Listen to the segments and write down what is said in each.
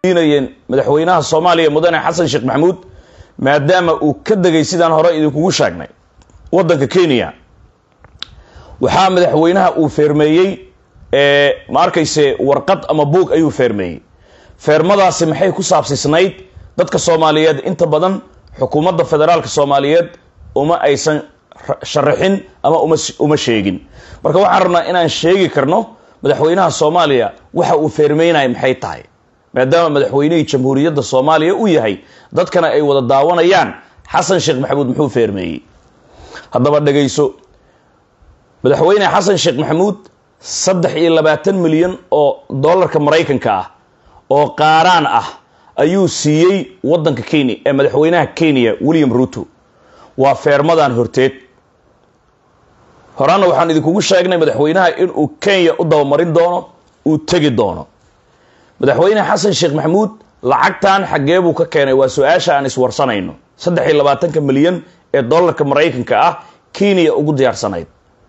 inayeen madaxweynaha soomaaliya mudane xasan sheekh maxamuud maadaama uu ka degay sidaan hore idinkugu sheegnay waddanka kenya waxaa madaxweynaha uu feermeeyey ma arkayse warqad ama buug ayuu feermeeyey feermadaasi maxay ku saabsisnayd dadka soomaaliyeed inta badan xukuumadda federaalka soomaaliyeed uma aysan sharaxin ama uma uma sheegin marka waxaan rabnaa inaan sheegi karno madaxweynaha soomaaliya waxa uu feermeynaya maxay tahay maadaama madaxweynihii jamhuuriyadda soomaaliya uu yahay dadkana ay wada daawanayaan xasan sheekh maxamuud muxuu feermeeyey haddaba dhegayso madaxweyne xasan sheekh maxamuud saddex iyo labaatan milyan oo dollarka maraykanka ah oo qaaraan ah ayuu siiyey waddanka kenya ee madaxweynaha kenya william ruto waa feermadan horteed horaana waxaan idinkugu sheegnay madaxweynaha inuu kenya u dabamarin doono uu tegi doono madaxweyne xasan sheekh maxamuud lacagtan xaggee buu ka keenay waa su-aasha aan iswarsanayno saddex iyo labaatanka milyan ee dollarka maraykanka ah kenya ugu diyaarsanayd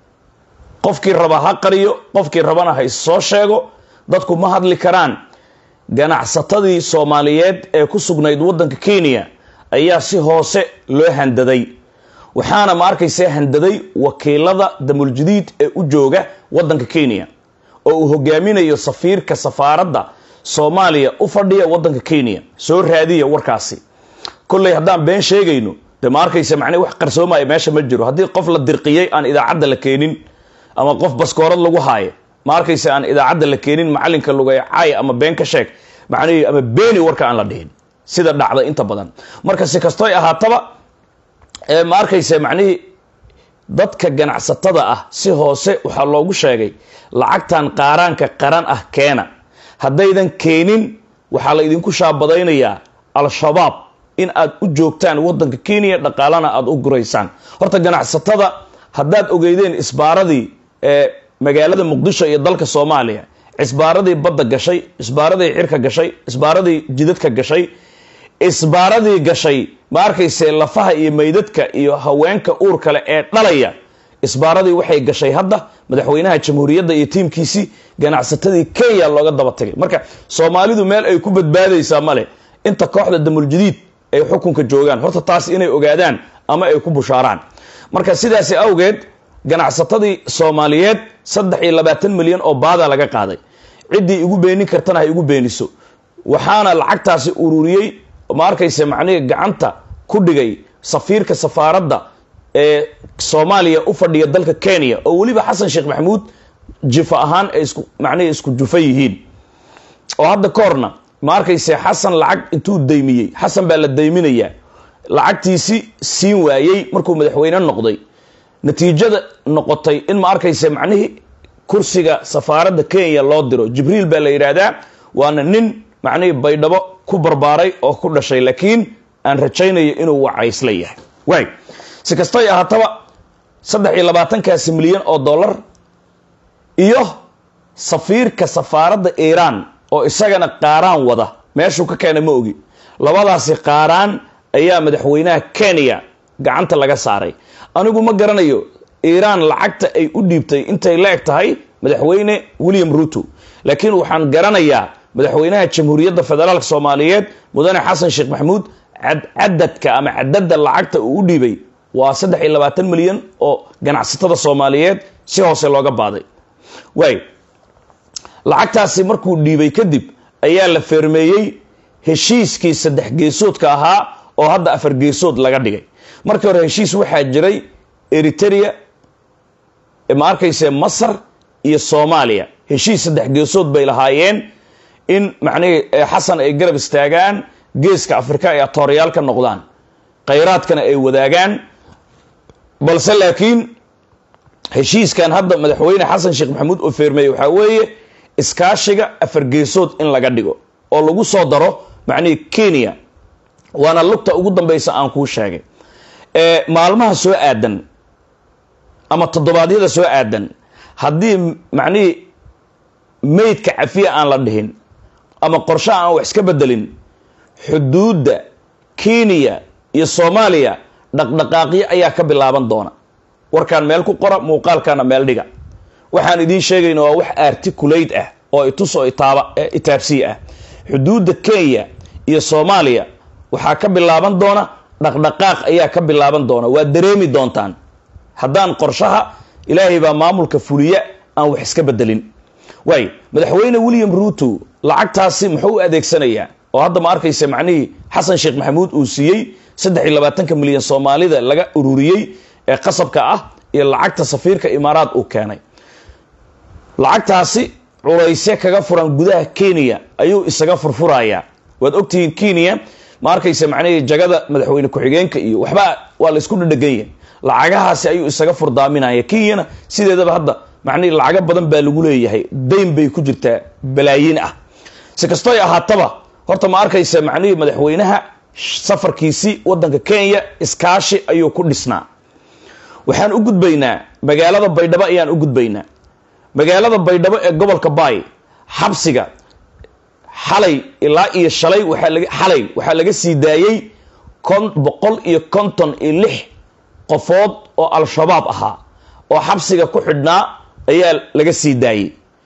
qofkii raba ha qariyo qofkii rabana ha issoo sheego dadku ma hadli karaan ganacsatadii soomaaliyeed ee ku sugnayd waddanka kenya ayaa si hoose loo handaday waxaana ma arkayse handaday wakiilada damuljadiid ee u jooga waddanka kenya oo uu hogaaminayo safiirka safaaradda soomaaliya u fadhiya waddanka kenya soo raadiya warkaasi kolley haddaan been sheegayno de ma arkayse macnee wax qarsoomaya meesha ma jiro haddii qof la dirqiyey aan idaacadda la keenin ama qof baskoorad lagu haayo ma arkayse aan idaacadda la keenin macalinka lugay caay ama been ka sheeg macnihii ama beeni warka aan la dhihin sida dhacda inta badan marka si kastoy ahaataba ma arkayse macnihii dadka ganacsatada ah si hoose waxaa loogu sheegay lacagtan qaaraanka qaran ah keena haddaydan keenin waxaa la idinku shaabadaynayaa al-shabaab in aad u joogtaan waddanka kenya dhaqaalana aada u guraysaan horta ganacsatada haddaad ogeydeen isbaaradii ee magaalada muqdisho iyo dalka soomaaliya isbaaradii badda gashay isbaaradii cirka gashay isbaaradii jidadka gashay isbaaradii gashay ma arkayse lafaha iyo meydadka iyo haweenka uur kale ee dhalaya isbaaradii waxay gashay hadda madaxweynaha jamhuuriyadda iyo tiimkiisii ganacsatadii kenya looga daba tagay marka soomaalidu meel ay ku badbaadaysaa male inta kooxda damuljadiid ay xukunka joogaan horta taas inay ogaadaan ama ay ku bushaaraan marka sidaasi awgeed ganacsatadii soomaaliyeed saddex iyo labaatan milyan oo baada laga qaaday ciddii igu beenin kartana ha igu beeniso waxaana lacagtaasi ururiyey ma arkayse macnihii gacanta ku dhigay safiirka safaaradda ee soomaaliya u fadhiya dalka kenya oo weliba xasan sheekh maxamuud jifa ahaan ay isku macnihii isku jufa yihiin oo hadda ka horna ma arkayse xasan lacag intuu daymiyey xasan baa la dayminayaa lacagtiisi siin waayey markuu madaxweyne noqday natiijada noqotay in ma arkayse macnihii kursiga safaaradda kenya loo diro jibriil baa la yidhaahdaa waana nin macnihii baydhabo ku barbaaray oo ku dhashay laakiin aan rajaynayo inuu wacaysla yahay waay si kastay ahaataba saddex iyo labaatankaasi milyan oo dollar iyo safiirka safaaradda iiraan oo isagana qaaraan wada meeshuu ka keenay ma ogi labadaasi qaaraan ayaa madaxweynaha kenya gacanta laga saaray anigu ma garanayo iiraan lacagta ay u dhiibtay intay la eg tahay madaxweyne william ruto laakiin waxaan garanayaa madaxweynaha jamhuuriyadda federaalk soomaaliyeed mudane xasan sheekh maxamuud cadadka ama cadadda lacagta uu u dhiibay waa saddex iyo labaatan milyan oo ganacsatada soomaaliyeed si hoose looga baaday waay lacagtaasi markuu dhiibay kadib ayaa la feermeeyey heshiiskii saddex geesoodka ahaa oo hadda afar geesood laga dhigay markii hore heshiis waxaa jiray eritrea ma arkayse masar iyo soomaaliya heshiis saddex geesood bay lahaayeen in macnihii xasan ay garab istaagaan geeska afrika ay atoorayaal ka noqdaan khayraadkana ay wadaagaan balse laakiin heshiiskan hadda madaxweyne xasan sheekh maxamuud oo feermeeye waxaa weeye iskaashiga afar geesood in laga dhigo oo lagu soo daro macnihii kenya waana lugta ugu dambaysa aan kuu sheegay maalmaha soo aadan ama toddobaadyada soo aadan haddii macnihii meydka cafiya aan la dhihin ama qorsho aan wax iska bedelin xuduudda kenya iyo soomaaliya dhaqdhaqaaqyo ayaa ka bilaaban doona warkaan meel ku qora muuqaalkana meel dhiga waxaan idiin sheegayna waa wax articulate ah oo itus oo itaaba itaabsiya ah xuduudda kenya iyo soomaaliya waxaa ka bilaaban doona dhaqdhaqaaq ayaa ka bilaaban doona waa dareemi doontaan haddaan qorshaha ilaahay baa maamulka fuliya aan wax iska bedelin waay madaxweyne william ruuto lacagtaasi muxuu u adeegsanayaa oo hadda ma arkaysa macnihii xasan sheekh maxamuud uu siiyey saddex iyo labaatanka milyan soomaalida laga ururiyey ee qasabka ah iyo lacagta safiirka imaaraad uu keenay lacagtaasi culaysye kaga furan gudaha kenya ayuu isaga furfurayaa waad ogtihiin kenya ma arkaysa macnihii jagada madaxweyne ku-xigeenka iyo waxba waa laysku dhadhegan yahay lacagahaasi ayuu isaga furdaaminaya kenyana sideedaba hadda macnihii lacago badan baa lagu leeyahay dayn bay ku jirtaa balaayiin ah si kastoy ahaataba horta ma arkaysa macnihii madaxweynaha safarkiisii wadanka kenya iskaashi ayuu ku dhisnaa waxaan u gudbaynaa magaalada baydhabo ayaan u gudbaynaa magaalada baydhabo ee gobolka baay xabsiga xalay ilaa iyo shalay waxaa laga xalay waxaa laga sii daayey kon boqol iyo konton iyo lix qofood oo al-shabaab ahaa oo xabsiga ku xidhnaa ayaa laga sii daayey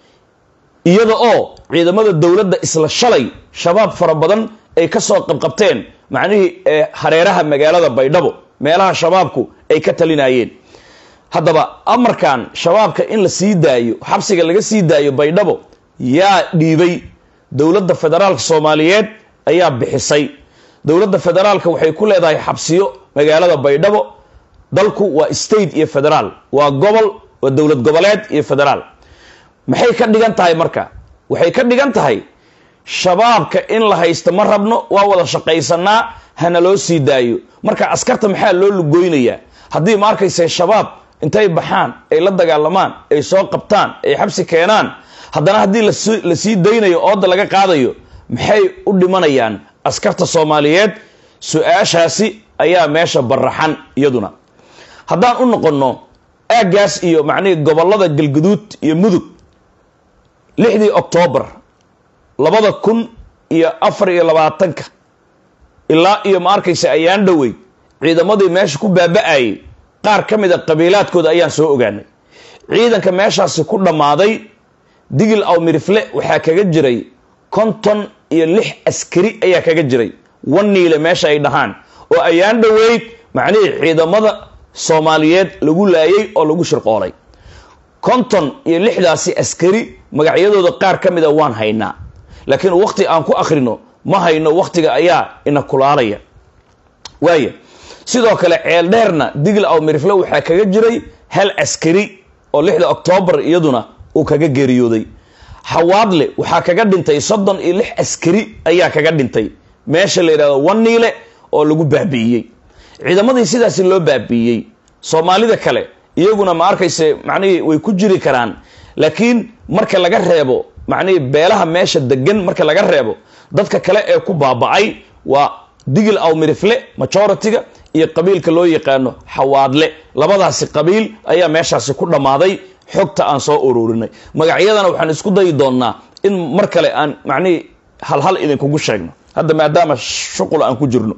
iyada oo ciidamada dowladda isla shalay shabaab fara badan ay ka soo qabqabteen macnihii hareeraha magaalada baydhabo meelaha shabaabku ay ka talinayeen haddaba amarkan shabaabka in la sii daayo xabsiga laga sii daayo baydhabo yaa dhiibay dowladda federaalka soomaaliyeed ayaa bixisay dowladda federaalka waxay ku leedahay xabsiyo magaalada baydhabo dalku waa state iyo federaal waa gobol waa dowlad goboleed iyo federaal maxay ka dhigan tahay marka waxay ka dhigan tahay shabaabka in la haysto ma rabno waa wada shaqaysanaa hana loo sii daayo marka askarta maxaa loo lugoynayaa haddii ma arkayse shabaab intay baxaan ay la dagaalamaan ay soo qabtaan ay xabsi keenaan haddana haddii la sii daynayo ooda laga qaadayo maxay u dhimanayaan askarta soomaaliyeed su-aashaasi ayaa meesha baraxan iyaduna haddaan u noqonno aaggaas iyo macnihii gobollada galguduud iyo mudug lixdii oktoobar labada kun iyo afar iyo labaatanka ilaa iyo ma arkaysa ayaan dhowey ciidamadii meesha ku baaba-ayay qaar ka mid a qabiilaadkooda ayaan soo ogaanay ciidanka meeshaasi ku dhammaaday digil aw mirifle waxaa kaga jiray konton iyo lix askari ayaa kaga jiray waniile meesha ay dhahaan oo ayaan dhoweyd macnihii ciidamada soomaaliyeed lagu laayay oo lagu shirqoolay konton iyo lixdaasi askari magacyadooda qaar ka mida waan haynaa laakiin wakti aan ku akhrino ma hayno wakhtiga ayaa ina kulaalaya waaya sidoo kale ceel dheerna digl aw mirifle waxaa kaga jiray hal askari oo lixda oktoobar iyaduna uu kaga geeriyooday xawaadle waxaa kaga dhintay soddon iyo lix askari ayaa kaga dhintay meesha la yidhahdo waniile oo lagu baabi'iyey ciidamadii sidaasi loo baabi'iyey soomaalida kale iyaguna ma arkayse macnihii way ku jiri karaan laakiin marka laga reebo macnihii beelaha meesha degan marka laga reebo dadka kale ee ku baaba'ay waa digil aw mirifle majority-ga iyo qabiilka loo yaqaano xawaadle labadaasi qabiil ayaa meeshaasi ku dhammaaday xogta aan soo ururinay magacyadana waxaan isku dayi doonnaa in mar kale aan macnihii halhal idinkugu sheegno hadda maadaama shuqul aan ku jirno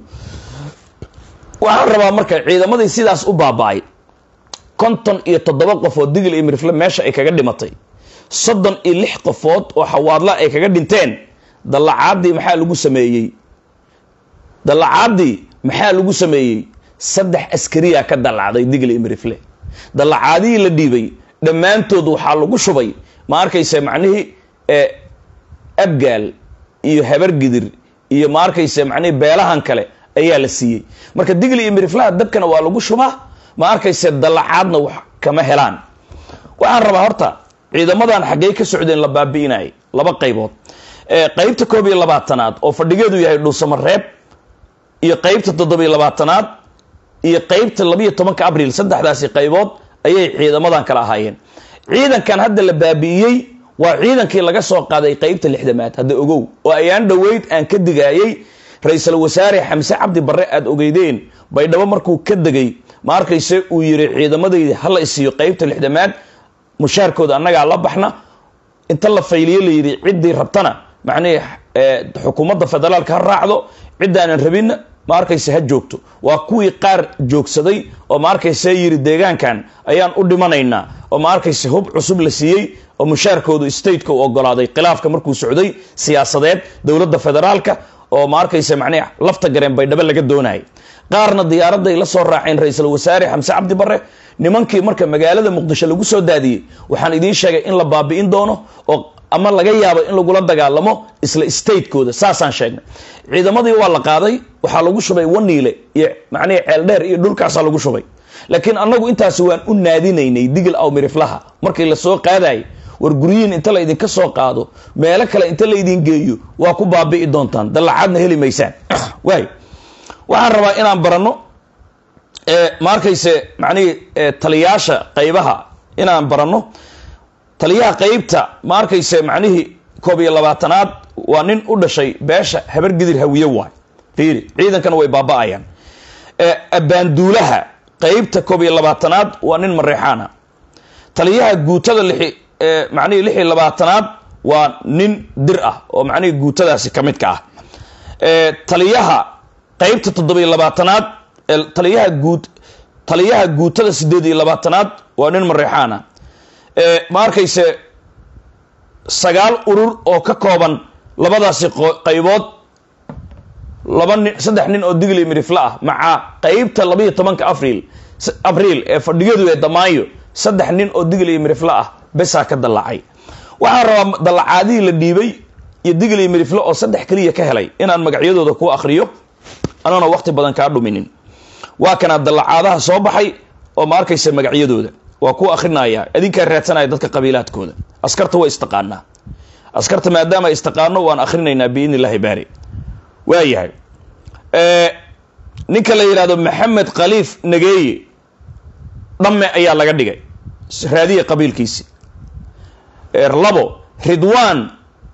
waxaan rabaa marka ciidamadii sidaas u baaba-ay konton iyo toddoba qofood digil iyo mirifle meesha ay kaga dhimatay soddon iyo lix qofood oo xawaadla ay kaga dhinteen dallacaadii maxaa lagu sameeyey dallacaadii maxaa lagu sameeyey saddex askariyaa ka dallacday digil iyo mirifle dallacaadihii la dhiibay dhammaantood waxaa lagu shubay ma arkaysa macnihii ee abgaal iyo habargidir iyo ma arkaysa macnihii beelahan kale ayaa la siiyey marka digli iyo miriflaha dabkana waa lagu shubaa ma arkayse dallacaadna wax kama helaan waxaan rabaa horta ciidamadan xaggey ka socdeen la baabi'inayay laba qaybood qaybta koob iyo labaatanaad oo fadhigeedu yahay dhuusamareeb iyo qaybta toddobiyo labaatanaad iyo qaybta labiyo tobanka abriil saddexdaasi qaybood ayay ciidamadan kala ahaayeen ciidankan hadda la baabi'iyey waa ciidankii laga soo qaaday qaybta lixdamaad hadda ogow oo ayaan dhoweyd aan ka digaayey ra-iisul wasaare xamse cabdi barre aada ogeydeen baydhabo markuu ka degay ma arkayse uu yiri ciidamadayda hala isiiyo qaybta lixdamaad mushaarkooda annagaa la baxna inta la fayliyo la yidhi ciddii rabtana macnihii xukuumadda federaalka ha raacdo ciddaanan rabinna ma arkayse ha joogto waa kuwii qaar joogsaday oo ma arkayse yidhi deegaankan ayaan u dhimanaynaa oo ma arkayse hub cusub la siiyey oo mushaarkoodu stateka u ogolaaday khilaafka markuu socday siyaasadeed dowladda federaalka oo ma arkayse macnihi lafta gareen baydhabo laga doonayay qaarna diyaaraday la soo raaceen ra-iisul wasaare xamse cabdi barre nimankii marka magaalada muqdisho lagu soo daadiyey waxaan idiin sheegay in la baabi'in doono oo ama laga yaabo in lagula dagaalamo isla statekooda saasaan sheegnay ciidamadii waa la qaaday waxaa lagu shubay waniile iyo macnihi ceeldheer iyo dhulkaasaa lagu shubay laakiin annagu intaasi waan u naadinaynay digil aw miriflaha markii lasoo qaadayay war guryihin inta laydinka soo qaado meelo kale inta laydin geeyo waa ku baabi'i doontaan dallacaadna heli maysaan waay waxaan rabaa inaan baranno ma arkayse macnihi taliyaasha qaybaha inaan baranno taliyaha qeybta ma arkayse macnihii koob iyo labaatanaad waa nin u dhashay beesha habar gidir hawiye waay fiiri ciidankana way baaba'ayaan abaanduulaha qeybta koob iyo labaatanaad waa nin mareexaana taliyaha guutada lixi macnihii lix iyo labaatanaad waa nin dir ah oo macnihii guutadaasi ka midka ah taliyaha qeybta toddobiyo labaatanaad taliyaha guud taliyaha guutada sideed iyo labaatanaad waa nin mareexaana ma arkayse sagaal urur oo ka kooban labadaasi qaybood laba nin saddex nin oo digli mirifle ah maca qeybta labaiyo tobanka abriil abriil ee fadhiyadu ee damaayo saddex nin oo digli mirifle ah besaa ka dallacay waxaan rabaa dallacaadihii la dhiibay iyo digli mirifle oo saddex keliya ka helay inaan magacyadooda ku akriyo anoona waqti badan kaa dhuminin waa kanaa dallacaadaha soo baxay oo ma arkaysa magacyadooda waa ku akrinaya idinkaa raadsanaya dadka qabiilaadkooda askarta waa istaqaanaa askarta maadaama istaqaano waan akrinaynaa biidni illahi baari waayahay ninka la yidhahdo maxamed khaliif nageeye dhamme ayaa laga dhigay raadiya qabiilkiisi labo ridwan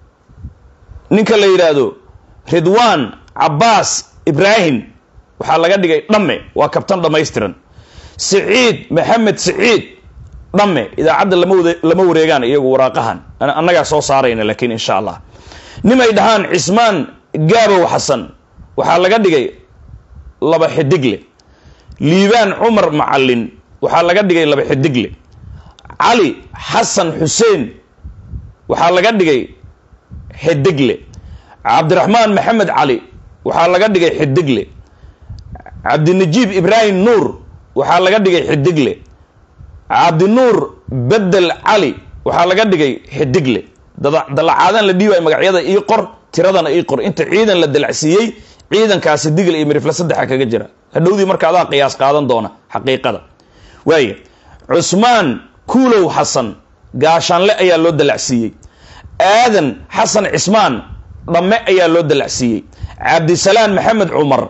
ninka la yidhaahdo ridwan cabaas ibrahim waxaa laga dhigay dhamme waa kabtan dhammaystiran siciid maxamed siciid dhamme idaacadda lama lama wareegaan iyagu waraaqahan annagaa soo saarayna laakiin insha allah nimay dhahaan cismaan gaabow xasan waxaa laga dhigay laba xidigle liibaan cumar macallin waxaa laga dhigay laba xidigle cali xasan xuseen waxaa laga dhigay xidigle cabdiraxmaan maxamed cali waxaa laga dhigay xidigle cabdinajiib ibraahim nuur waxaa laga dhigay xidigle cabdinuur bedel cali waxaa laga dhigay xidigle dalacaadaan la dhiibay magacyada ii qor tiradana ii qor inta ciidan la dalacsiiyey ciidankaasi digle iyo mirifle saddexa kaga jira hadhowdii marka adaa qiyaas qaadan doona xaqiiqada waaya cusmaan kuulow xasan gaashaanle ayaa loo dalacsiiyey aadan xasan cismaan dhamme ayaa loo dalacsiiyey cabdisalaan maxamed cumar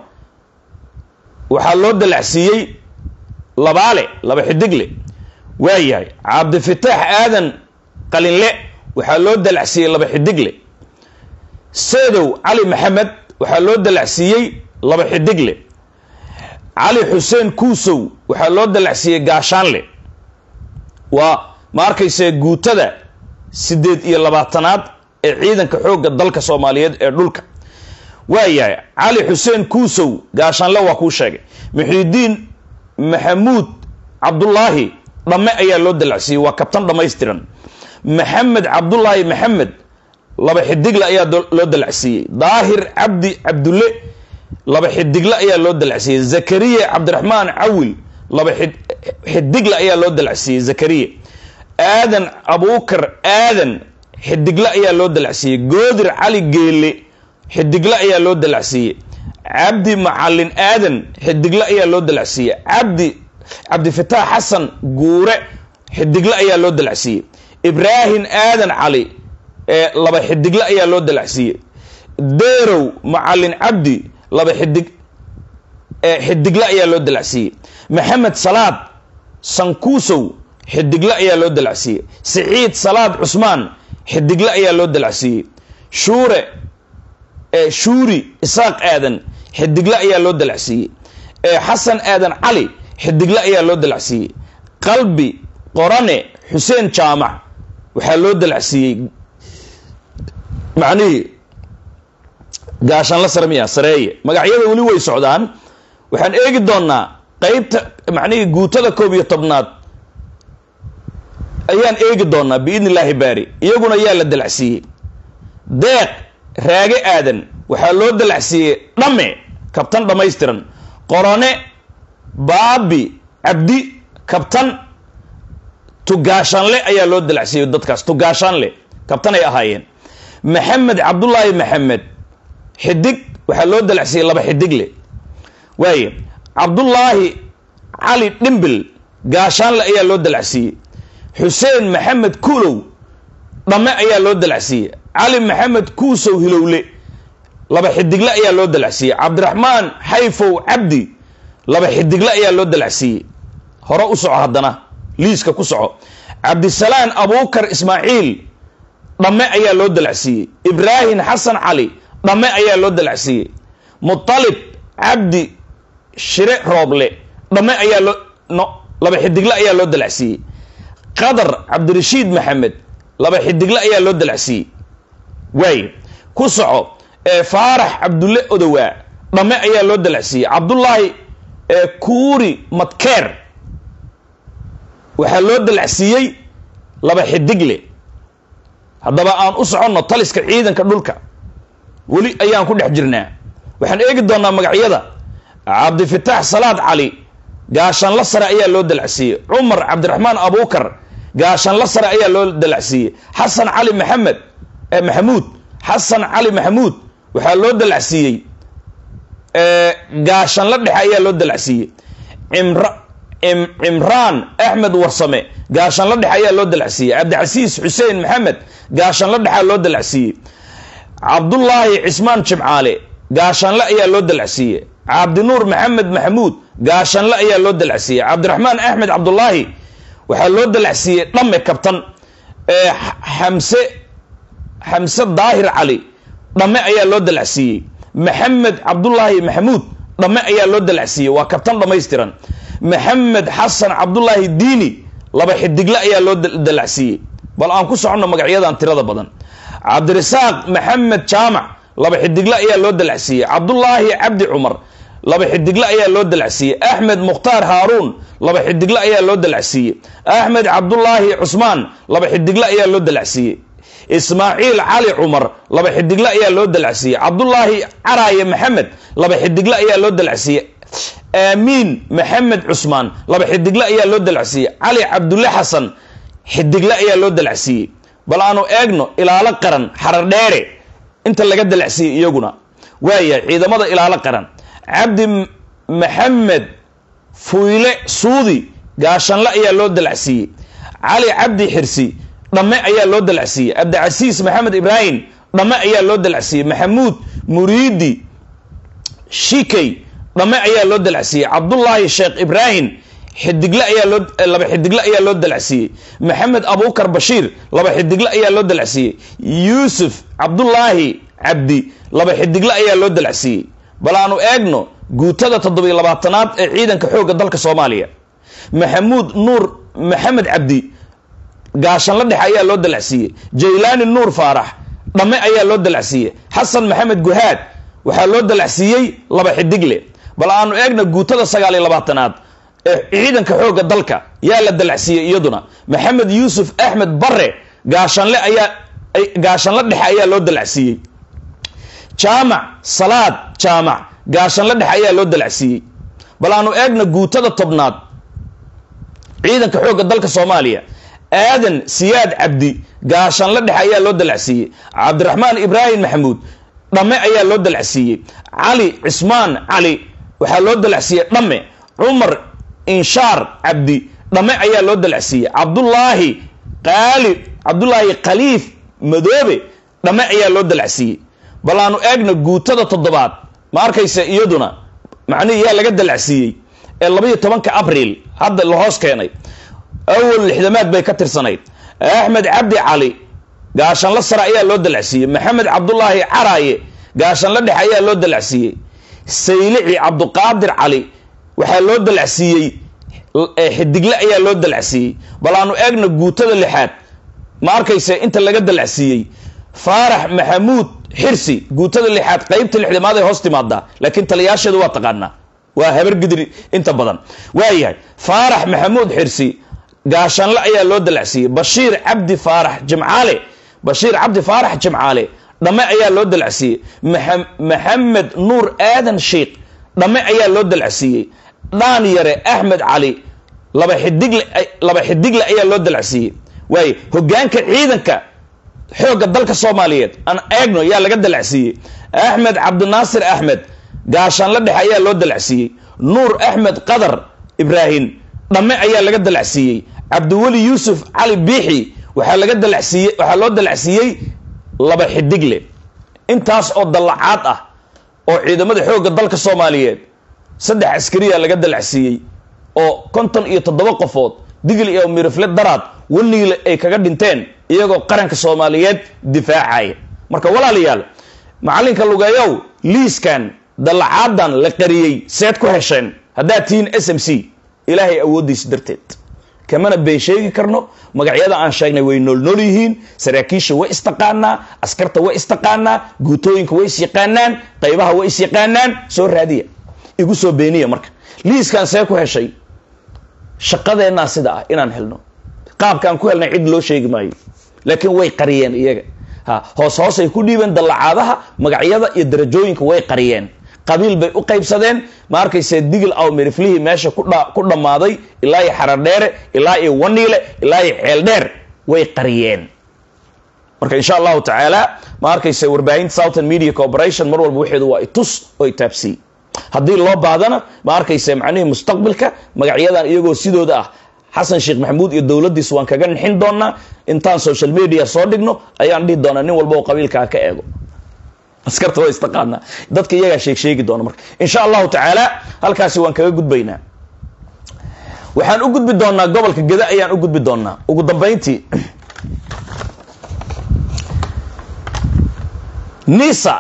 waxaa loo dalacsiiyey labaale laba xidigle waayahay cabdifitaax aadan qalinle waxaa loo dalacsiiyey laba xidigle seedow cali maxamed waxaa loo dalacsiiyey laba xidigle cali xuseen kuusow waxaa loo dalacsiiyey gaashaanle waa ma arkayse guutada siddeed iyo labaatanaad ee ciidanka xoogga dalka soomaaliyeed ee dhulka waayahay cali xuseen kuusow gaashaanle waa kuu sheegay muxiidiin maxamuud cabdullaahi dhamme ayaa loo dalacsiiyey waa kabtan dhammaystiran maxamed cabdullaahi maxamed laba xidigle ayaa loo dalacsiiyey daahir cabdi cabdulle laba xidigle ayaa loo dalacsiiyey zakariya cabdiraxmaan cawil laba xidigle ayaa loo dalacsiiyey zakariya aadan abuukar aadan xidigle ayaa loo dalacsiiyey goodir cali geele xidigle ayaa loo dalacsiiyey cabdi macalin aadan xidigle ayaa loo dalacsiiyey cabdi cabdifitaax xasan guure xidigle ayaa loo dalacsiiyey ibraahim aadan cali laba xidigle ayaa loo dalacsiiyey deerow macalin cabdi laba xidig xidigle ayaa loo dalacsiiyey maxamed salaad sankuusow xidigle ayaa loo dalacsiiyey siciid salaad cusmaan xidigle ayaa loo dalacsiiyey shuure shuuri isaaq aadan xidigle ayaa loo dalacsiiyey xasan aadan cali xidigle ayaa loo dalacsiiyey qalbi qorane xuseen jaamac waxaa loo dalacsiiyey macnihii gaashaanla sarmiya sareeye magacyada weli way socdaan waxaan eegi doonaa qeybta macnihii guutada koob iyo tobnaad ayaan eegi doonaa biidni illaahi baari iyaguna yaa la dalacsiiyey deeq raage aadan waxaa loo dalacsiiyey dhamme kabtan dhammaystiran qorone baabi cabdi kabtan tugaashanle ayaa loo dalacsiiyey dadkaas tugaashanle kabtan ay ahaayeen maxamed cabdullaahi maxamed xidig waxaa loo dalacsiiyey laba xidigle waaye cabdullaahi cali dhimbil gaashaanle ayaa loo dalacsiiyey xuseen maxamed kuulow dhamme ayaa loo dalacsiiyey cali maxamed kuusow hilowle laba xidigle ayaa loo dalacsiiyey cabdiraxmaan xayfow cabdi laba xidigle ayaa loo dalacsiiyey hore u soco haddana liiska ku soco cabdisalaan abuukar ismaaciil dhamme ayaa loo dalacsiiyey ibraahim xasan cali dhamme ayaa loo dalacsiiyey mutalib cabdi shire rooble dhamme ayaa loo no laba xidigle ayaa loo dalacsiiyey qadar cabdirashiid maxamed laba xidigle ayaa loo dalacsiiyey waaye ku soco ee faarax cabdulle odowaa dhamme ayaa loo dalacsiiyey cabdullaahi ee kuuri madkeer waxaa loo dalacsiiyey laba xidigle haddaba aan u soconno taliska ciidanka dhulka weli ayaan ku dhex jirnaa waxaan eegi doonaa magacyada cabdifitaax salaad cali gaashanla sare ayaa loo dalacsiiyey cumar cabdiraxmaan abuukar gaashanla sare ayaa loo dalacsiiyey xasan cali maxamed maxamuud xasan cali maxamuud waxaa loo dalacsiiyey gaashanla dhexe ayaa loo dalacsiiyey cimra cimraan axmed warsame gaashanla dhexe ayaa loo dalacsiiyey cabdicasiis xuseen maxamed gaashanla dhexaa loo dalacsiiyey cabdullaahi cismaan jimcaale gaashanle ayaa loo dalacsiiyey cabdinuur maxamed maxamuud gaashanle ayaa loo dalacsiiyey cabdiraxmaan axmed cabdullaahi waxaa loo dalacsiiyey dhamme kabtan xamse xamse daahir cali dhamme ayaa loo dalacsiiyey maxamed cabdullaahi maxamuud dhamme ayaa loo dalacsiiyey waa kabtan dhammaystiran maxamed xasan cabdullaahi diini laba xidigle ayaa loo dalacsiiyey bal aan ku soconno magacyadan tirada badan cabdirasaaq maxamed jaamac laba xidigle ayaa loo dalacsiiyey cabdullaahi cabdi cumar laba xidigle ayaa loo dalacsiiyey axmed mukhtaar haaruun laba xidigle ayaa loo dalacsiiyey axmed cabdullaahi cusmaan laba xidigle ayaa loo dalacsiiyey ismaaciil cali cumar laba xidigle ayaa loo dalacsiiyey cabdullaahi caraaye maxamed laba xidigle ayaa loo dalacsiiyey aamiin maxamed cusmaan laba xidigle ayaa loo dalacsiiyey cali cabdulle xasan xidigle ayaa loo dalacsiiyey bal aanu eegno ilaalo qaran xarar dheere inta laga dalacsiiyey iyaguna waayahay ciidamada ilaalo qaran cabdi maxamed fuyle suudi gaashanle ayaa loo dalacsiiyey cali cabdi xirsi dhamme ayaa loo dalacsiiyey cabdicasiis maxamed ibraahim dhamme ayaa loo dalacsiiyey maxamuud muriidi shikey dhamme ayaa loo dalacsiiyey cabdullaahi sheekh ibraahim xidigle ayaa loo laba xidigle ayaa loo dalacsiiyey maxamed abuukar bashiir laba xidigle ayaa loo dalacsiiyey yuusuf cabdullaahi cabdi laba xidigle ayaa loo dalacsiiyey bal aanu eegno guutada toddobiyo labaatanaad ee ciidanka xoogga dalka soomaaliya maxamuud nuur maxamed cabdi gaashanla dhexe ayaa loo dalacsiiyey jaylaani nuur faarax dhamme ayaa loo dalacsiiyey xasan maxamed guhaad waxaa loo dalacsiiyey laba xidigle bal aanu eegna guutada sagaal iyo labaatanaad ee ciidanka xoogga dalka yaa la dalacsiiyey iyaduna maxamed yuusuf axmed bare gaashanle ayaa gaashanla dhexe ayaa loo dalacsiiyey jaamac salaad jaamac gaashanla dhexe ayaa loo dalacsiiyey bal aanu eegna guutada tobnaad ciidanka xoogga dalka soomaaliya aadan siyaad cabdi gaashanla dhexe ayaa loo dalacsiiyey cabdiraxmaan ibraahim maxamuud dhamme ayaa loo dalacsiiyey cali cismaan cali waxaa loo dalacsiiyey dhamme cumar inshaar cabdi dhamme ayaa loo dalacsiiyey cabdullaahi qaali cabdullaahi khaliif madoobe dhamme ayaa loo dalacsiiyey bal aanu eegna guutada toddobaad ma arkaysa iyaduna macnihii yaa laga dalacsiiyey ee labaiyo tobanka abriil hadda la hoos keenay awal lixdamaad bay ka tirsanayd axmed cabdi cali gaashanla sare ayaa loo dalacsiiyey maxamed cabdullaahi caraaye gaashanla dhexe ayaa loo dalacsiiyey saylici cabduqaadir cali waxaa loo dalacsiiyey xidigle ayaa loo dalacsiiyey bal aanu eegna guutada lixaad ma arkayse inta laga dalacsiiyey faarax maxamuud xirsi guutada lixaad qeybta lixdamaad ay hoos timaadaa laakiin taliyaasheedu waa taqaanaa waa habar gidri inta badan waayahay faarax maxamuud xirsi gaashaanle ayaa loo dalacsiiyey bashiir cabdi faarax jimcaale bashiir cabdi faarax jimcaale dhamme ayaa loo dalacsiiyey maxamed nuur aadan sheikh dhamme ayaa loo dalacsiiyey dhaan yare axmed cali laba xidigle laba xidigle ayaa loo dalacsiiyey waaye hogaanka ciidanka xoogga dalka soomaaliyeed aan eegno yaa laga dalacsiiyey axmed cabdinaasir axmed gaashaanle dhexe ayaa loo dalacsiiyey nuur axmed qadar ibraahim dhamme ayaa laga dalacsiiyey cabdiweli yuusuf cali biixi waxaa laga dalacsiiyey waxaa loo dalacsiiyey laba xidigle intaas oo dallacaad ah oo ciidamada xoogga dalka soomaaliyeed saddex askariya laga dalacsiiyey oo konton iyo toddoba qofood digl iyo mirifle daraad waniile ay kaga dhinteen iyagoo qaranka soomaaliyeed difaacaya marka walaalayaal macalinka lugeeyow liiskan dallacaadan la qariyey seed ku hesheen haddaad tihiin s m c ilaahay awooddiisa darteed kamana been sheegi karno magacyada aan sheegnay way noolnool yihiin saraakiisha way istaqaanaa askarta way istaqaanaa guutooyinka way isyaqaanaan qaybaha way isyaqaanaan soo raadiya igu soo beeniya marka liiskan see ku heshay shaqadeennaa sida ah inaan helno qaabkaan ku helnay cid loo sheegi maayo laakiin way qariyeen iyaga ha hoos hoosay ku dhiibeen dallacaadaha magacyada iyo darajooyinka way qariyeen qabiil bay u qaybsadeen ma arkayse digil aw miriflihii meesha ku dhammaaday ilaa iyo xaradheere ilaa iyo waniile ilaa iyo ceeldheer way qariyeen marka insha allahu tacaala ma arkayse warbaahinta southern media corporation mar walba waxeedu waa itus oo itaabsiy haddii loo baahdana ma arkayse macnihii mustaqbilka magacyadan iyagoo sidooda ah xasan sheekh maxamuud iyo dowladdiis waan kaga nixin doonaa intaan social media soo dhigno ayaan dhihi doonaa nin walba oo qabiilkaa ka eego askarta waa istaqaanaa dadka iyagaa sheeg sheegi doona marka insha allahu tacaala halkaasi waan kaga gudbaynaa waxaan u gudbi doonaa gobolka geda ayaan u gudbi doonaa ugu dambayntii nisa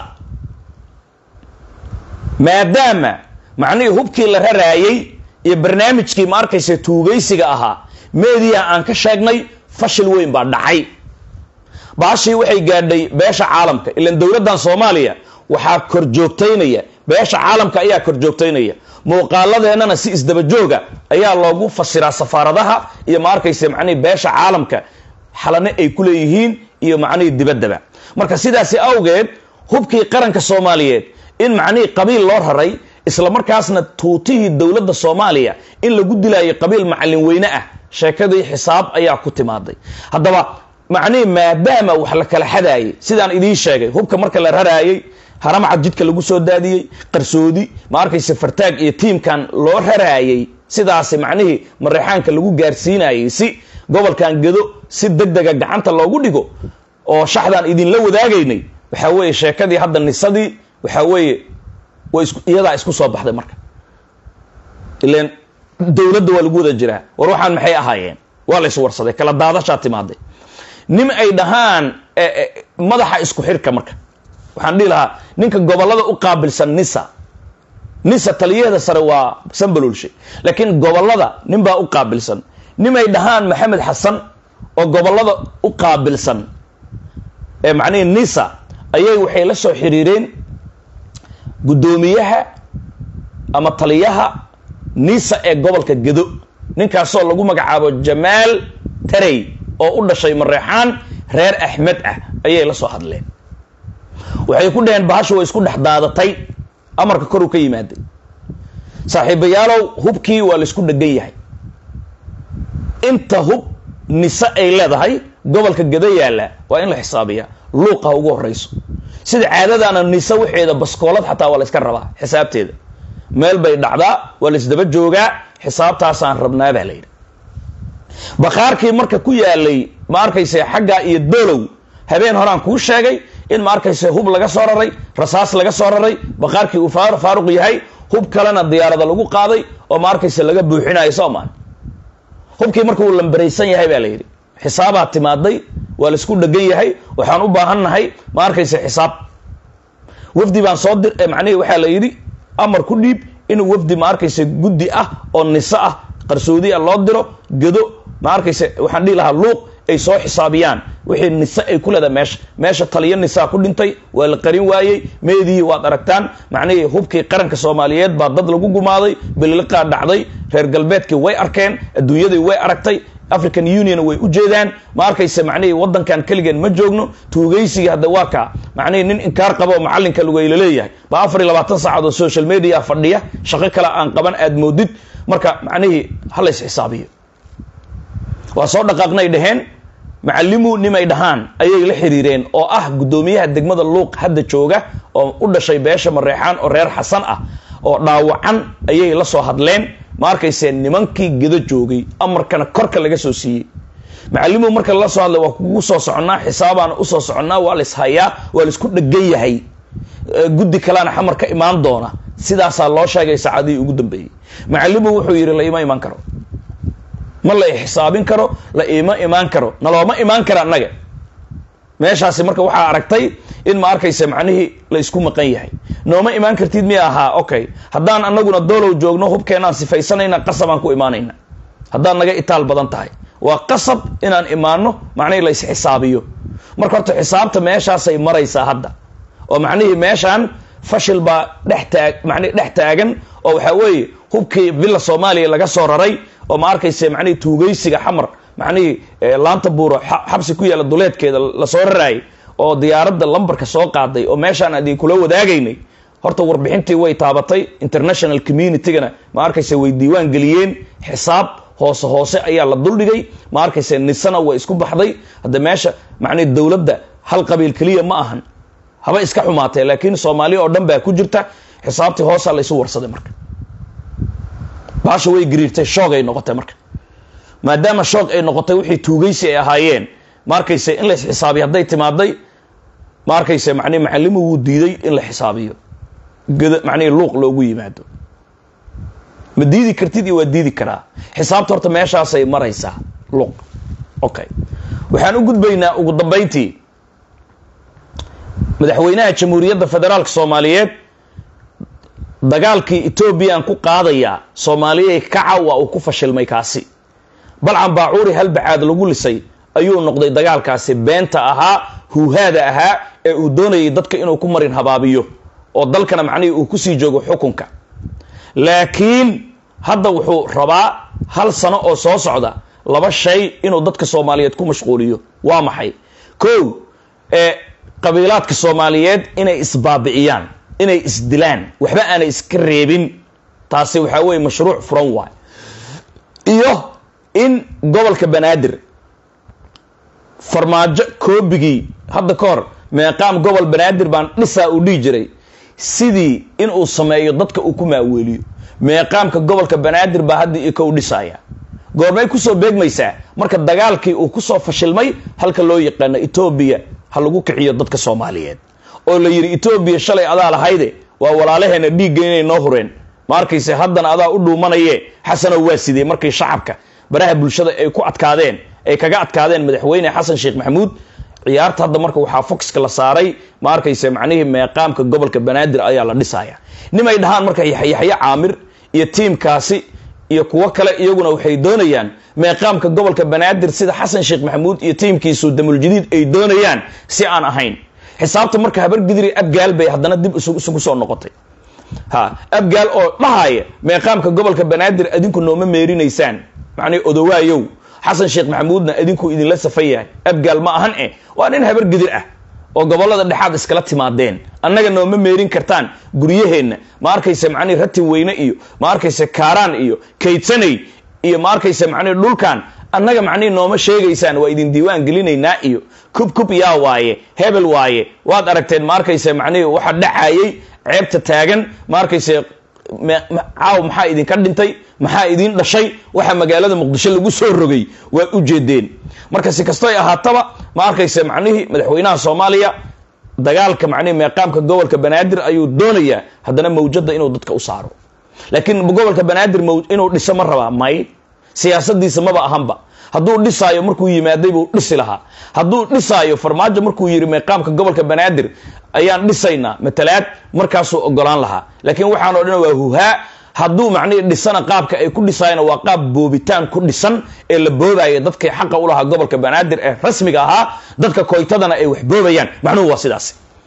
maadaama macnihii hubkii la raraayey iyo barnaamijkii ma arkaysa tuugaysiga ahaa meediya aan ka sheegnay fashil weyn baa dhacay baashii waxay gaadhay beesha caalamka ilan dowladdan soomaaliya waxaa kor joogtaynaya beesha caalamka ayaa kor joogtaynaya muuqaaladeennana si isdabajooga ayaa loogu fasiraa safaaradaha iyo ma arkaysa macnihii beesha caalamka xalane ay ku leeyihiin iyo macnihii dibaddaba marka sidaasi awgeed hubkii qaranka soomaaliyeed in macnihii qabiil loo raray isla markaasna tuutihii dowladda soomaaliya in lagu dilaayo qabiil macallin weyne ah sheekadii xisaab ayaa ku timaaday haddaba macnihii maadaama wax la kala xadaayay sidaan idiin sheegay hubka marka la raraayey haramcad jidka lagu soo daadiyey qarsoodi ma arkayse fartaag iyo tiimkan loo raraayey sidaasi macnihii mareexaanka lagu gaarsiinayay si gobolkan gedo si deg dega gacanta loogu dhigo oo shaxdaan idinla wadaagaynay waxaa weeye sheekadii hadda nisadii waxaa weeye way is iyadaa isku soo baxday marka ilan dowladda waa lagu wada jiraa war waxaan maxay ahaayeen waa la iswarsaday kala daadashaa timaaday nin ay dhahaan madaxa isku xirka marka waxaan dhihi lahaa ninka gobolada u qaabilsan nisa nisa taliyaheeda sare waa sambalolshe laakiin gobolada nin baa u qaabilsan nin ay dhahaan maxamed xasan oo gobolada u qaabilsan ee macnihii nisa ayay waxay la soo xiriireen guddoomiyaha ama taliyaha nisa ee gobolka gedo ninkaasoo lagu magacaabo jamaal tarey oo u dhashay mareexaan reer axmed ah ayay la soo hadleen waxay ku dhaheen bahashu way isku dhex daadatay amarka koruu ka yimaaday saaxiibayaalow hubkii waa laisku dhegan yahay inta hub nise ay leedahay gobolka geda yaalla waa in la xisaabiyaa luuqa ugu horeyso sida caadadaana nise waxeeda baskoolad xataa waa la iska rabaa xisaabteeda meel bay dhacdaa waa la isdaba joogaa xisaabtaasaan rabnaa baa la yidhi bakhaarkii marka ku yaalay ma arkayse xaggaa iyo dolow habeen horaan kuu sheegay in ma arkayse hub laga soo raray rasaas laga soo raray bakhaarkii uu faaruq yahay hub kalena diyaarada lagu qaaday oo ma arkayse laga buuxinayo soomaan hubkii marka uu lambaraysan yahay baa la yidhi xisaabaa timaaday waa laisku dhegan yahay waxaan u baahannahay ma arkayse xisaab wafdi baan soo dir macnihii waxaa la yidhi amar ku dhiib inuu wafdi ma arkayse guddi ah oo niso ah qarsoodi a loo diro gedo ma arkayse waxaan dhihi lahaa luuq ay soo xisaabiyaan wixii nise ay ku leedahay meesha meesha taliyo nisaa ku dhintay waa la qarin waayey meedii waad aragtaan macnihii hubkii qaranka soomaaliyeed baa dad lagu gumaaday bililiqaa dhacday reer galbeedkii way arkeen adduunyadii way aragtay african union way u jeedaan ma arkayse macnihii waddankan keligeen ma joogno tuugaysiga hadda waa kaa macnihii nin inkaar qabo oo macallinka lugayla leeyahay ba afar iyo labaatan saacad oo social media fadhiya shaqo kale aan qaban aad moodid marka macnihii ha lays xisaabiyo waa soo dhaqaaqnay dhaheen macalimu nimay dhahaan ayay la xiriireen oo ah guddoomiyaha degmada luuq hadda jooga oo u dhashay beesha mareexaan oo reer xasan ah oo dhaawacan ayay la soo hadleen ma arkaysee nimankii gedo joogay amarkana korka laga soo siiyey macalimu marka lala soo hadlay waa kugu soo soconnaa xisaabaana usoo soconnaa waa la ishayaa waa laisku dhegan yahay guddi kaleana xamar ka imaan doona sidaasaa loo sheegay saacadihii ugu dambeeyey macalimu wuxuu yidhi la ima imaan karo ma la xisaabin karo la ima imaan karo nalooma imaan kara annaga meeshaasi marka waxaa aragtay in ma arkaysa macnihii la isku maqan yahay nooma imaan kartid miya ahaa okay haddaan anaguna doolow joogno hubkeenaan sifaysanayna qasabaan ku imaanayna haddaad naga itaal badan tahay waa qasab inaan imaano macnihii la isxisaabiyo marka horta xisaabta meeshaasay maraysaa hadda oo macnihii meeshaan fashil baa dhex taag macnihi dhex taagan oo waxaa weeye hubkii villa soomaaliya laga soo raray oo ma arkayse macnihii tuugaysiga xamar macnihii laanta buuro xabsi ku yaalla duleedkeeda lasoo raraayay oo diyaaradda lambarka soo qaaday oo meeshaan adii kula wadaagaynay horta warbixintii way taabatay international communitygana ma arkayse way diiwaan geliyeen xisaab hoose hoose ayaa la duldhigay ma arkayse nisana way isku baxday hadda meesha macnihi dowladda hal qabiil keliya ma ahan haba iska xumaatee laakiin soomaaliya oo dhan baa ku jirta xisaabtii hoosaa laysu warsaday marka baasha way gariirtay shoog ay noqotay marka maadaama shoog ay noqotay wixii tuugaysi ay ahaayeen ma arkayse in la isxisaabiyo hadday timaaday ma arkayse mani macalimu wuu diiday in la xisaabiyo gada macnihi luuq loogu yimaado ma diidi kartid iyo waa diidi karaa xisaabta horta meeshaasay maraysaa luuq okay waxaan u gudbaynaa ugu dambayntii madaxweynaha jamhuuriyadda federaalka soomaaliyeed dagaalkii etoobiyaan ku qaadayaa soomaaliyay kaca waa uu ku fashilmay kaasi balcan baacuuri halbacaad lagu lisay ayuu noqday dagaalkaasi beenta ahaa huuhaada ahaa ee uu doonayay dadka inuu ku marin habaabiyo oo dalkana macnihii uu kusii joogo xukunka laakiin hadda wuxuu rabaa hal sano oo soo socda laba shay inuu dadka soomaaliyeed ku mashquuliyo waa maxay kow ee qabiilaadka soomaaliyeed inay isbaabi'iyaan inay isdilaan waxba aanay iska reebin taasi waxaa weeye mashruuc furan waay iyo in gobolka banaadir farmaajo koobigii hadda ka hor meeqaam gobol banaadir baan dhisaa uu dhihi jiray sidii inuu sameeyo dadka uu ku maaweeliyo meeqaamka gobolka banaadir baa hadda iyo kow dhisaya goormay kusoo beegmaysaa marka dagaalkii uu kusoo fashilmay halka loo yaqaano etoobiya ha lagu kiciyo dadka soomaaliyeed oo la yidhi etoobiya shalay adaa lahayde waa walaalaheena dhiigga inay noo hureen ma arkayse haddana adaa u dhuumanaye xasanow waa sidee markii shacabka baraha bulshada ay ku adkaadeen ay kaga adkaadeen madaxweyne xasan sheekh maxamuud ciyaarta hadda marka waxaa foxka la saaray ma arkayse macnihii meeqaamka gobolka banaadir ayaa la dhisaya nimay dhahaan marka yaxyaxyo caamir iyo tiimkaasi iyo kuwo kale iyaguna waxay doonayaan meeqaamka gobolka banaadir sida xasan sheekh maxamuud iyo tiimkiisu damuljadiid ay doonayaan si aan ahayn xisaabta marka habargidiri abgaal bay haddana dib isugu soo noqotay ha abgaal oo dhahaya meeqaamka gobolka banaadir adinku nooma meerinaysaan macnii odowaayow xasan sheekh maxamuudna idinku idinla safan yahay abgaal ma ahan eh waa nin habargidir ah oo gobolada dhexaad iskala timaadeen annaga nooma meerin kartaan guryaheenna ma arkayse macnihi ratin weyne iyo ma arkayse kaaraan iyo kaydsanay iyo ma arkayse macnihi dhulkan annaga macnihi nooma sheegaysaan waa idin diiwaan gelinaynaa iyo kub kub yaa waaye hebel waaye waad aragteen ma arkayse macnihi waxa dhacayay ceebta taagan ma arkayse caaw maxaa idinka dhintay maxaa idin dhashay waxa magaalada muqdisho lagu soo rogay waa u jeedeen marka si kastoy ahaataba ma arkayse macnihii madaxweynaha soomaaliya dagaalka macnihi meeqaamka gobolka banaadir ayuu doonayaa haddana mawjada inuu dadka u saaro laakiin gobolka banaadir inuu dhiso ma rabaa may siyaasadiisa maba ahanba hadduu dhisaayo markuu yimaaday buu dhisi lahaa hadduu dhisaayo farmaajo markuu yidhi meeqaamka gobolka banaadir ayaan dhisaynaa matalaad markaasuu ogolaan lahaa laakiin waxaan o dhan waa huhaa hadduu macnihii dhisana qaabka ay ku dhisaayana waa qaab boobitaan ku dhisan ee la boobaya dadkay xaqa u lahaa gobolka banaadir ee rasmiga ahaa dadka koytadana ay wax boobayaan macnuhu waa sidaas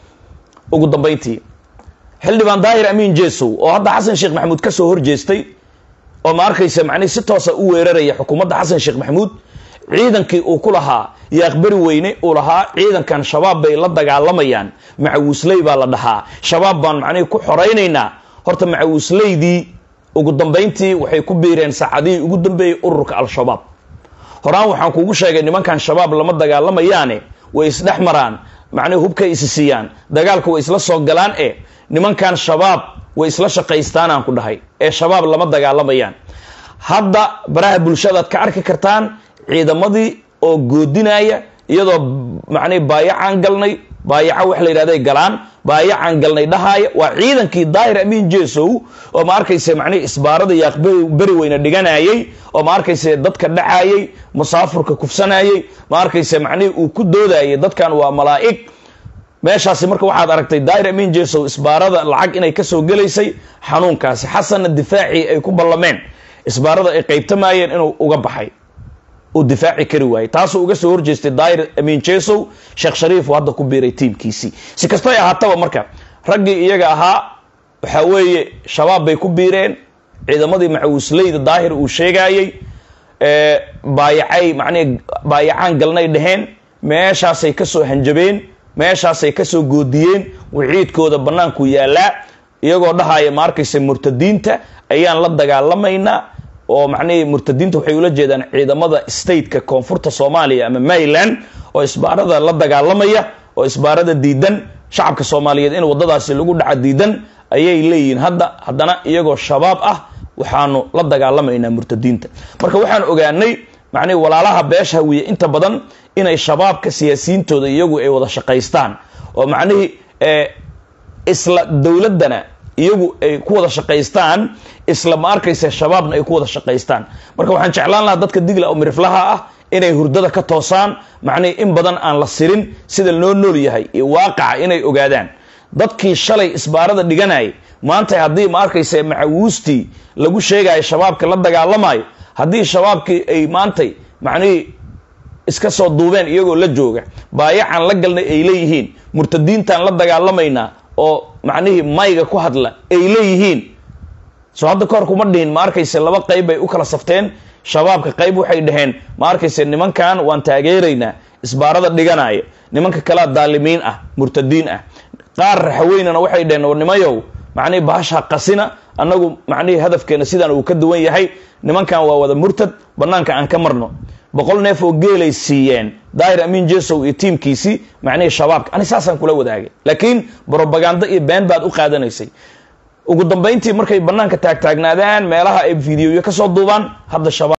ugu dambayntii xildhibaan daahir amiin jesow oo hadda xasan sheekh maxamuud ka soo horjeestay oo ma arkaysa macnihi si toosa u weeraraya xukuumadda xasan sheekh maxamuud ciidankii uu ku lahaa yaaqbari weyne uu lahaa ciidankan shabaab bay la dagaalamayaan macawiisley baa la dhahaa shabaab baan macnihii ku xoraynaynaa horta macawiisleydii ugu dambayntii waxay ku biireen saacadihii ugu dambeeyey ururka al-shabaab horaan waxaan kugu sheegay nimankan shabaab lama dagaalamayaane way isdhex maraan macnihi hubkay isi siiyaan dagaalka way isla soo galaan e nimankan shabaab way isla shaqaystaanaan ku dhahay ee shabaab lama dagaalamayaan hadda baraha bulshadaad ka arki kartaan ciidamadii oo goodinaya iyadoo macnihi baayacaan galnay baayaca wax la yidhahday galaan baayacaan galnay dhahaaya waa ciidankii daahir amiin jesow oo ma arkayse macnihi isbaarada yaaq beri weyne dhiganayay oo ma arkayse dadka dhacayay musaafurka kufsanayay ma arkayse macnihii uu ku doodayay dadkan waa malaa'ig meeshaasi marka waxaad aragtay daahir amiin jesow isbaarada lacag inay kasoo gelaysay xanuunkaasi xasanna difaacii ay ku ballameen isbaarada ay qaybtamayeen inuu uga baxay uu difaaci kari waayey taasuu uga soo horjeestay daahir amiin jesow sheekh shariif uu hadda ku biiray tiimkiisii si kastay ahaataba marka raggii iyaga ahaa waxaa weeye shabaab bay ku biireen ciidamadii macawisleyda daahir uu sheegayey baayacay macnihi baayacaan galnay dheheen meeshaasay kasoo hanjabeen meeshaasay kasoo goodiyeen wiciidkooda bannaanku yaallaa iyagoo dhahaya ma arkaysa murtadiinta ayaan la dagaalamaynaa oo macnihii murtadiinta waxay ula jeedaan ciidamada stateka koonfurta soomaaliya ama maryland oo isbaarada la dagaalamaya oo isbaarada diidan shacabka soomaaliyeed in waddadaasi lagu dhaca diidan ayay leeyihiin hadda haddana iyagoo shabaab ah waxaanu la dagaalamaynaa murtadiinta marka waxaan ogaanay macnihi walaalaha beesha hawiye inta badan inay shabaabka siyaasiyiintooda iyagu ay wada shaqaystaan oo macnihii isla dowladdana iyagu ay ku wada shaqaystaan isla ma arkaysa shabaabna ay ku wada shaqaystaan marka waxaan jeclaan lahaa dadka digla oo miriflaha ah inay hurdada ka toosaan macnihi in badan aan la sirin sida loo nool yahay iyo waaqaca inay ogaadaan dadkii shalay isbaarada dhiganayay maanta haddii ma arkaysa macawiistii lagu sheegayo shabaabka la dagaalamayo haddii shabaabkii ay maantay macnihii iska soo duubeen iyagoo la jooga baayacaan la galnay ay leeyihiin murtadiintaan la dagaalamaynaa oo macnihii mayga ku hadla ay leeyihiin soo hadda kahor kuma dhihin ma arkayse laba qayb bay u kala safteen shabaabka qayb waxay dhaheen ma arkayse nimankan waan taageeraynaa isbaarada dhiganaya nimanka kalea daalimiin ah murtadiin ah qaar raxaweynana waxay dhaheen war nimayow macnihii bahasha qasina annagu macnihii hadafkeena sidaan uu ka duwan yahay nimankan waa wada murtad bannaanka aan ka marno boqol neef oo geelay siiyeen daahir amiin jesow iyo tiimkiisii macnihii shabaabka ani saasaan kula wadaagay laakiin brobaganda iyo been baad u qaadanaysay ugu dambayntii markay bannaanka taagtaagnaadaan meelaha ay fideoyo ka soo duubaan hadda shabaab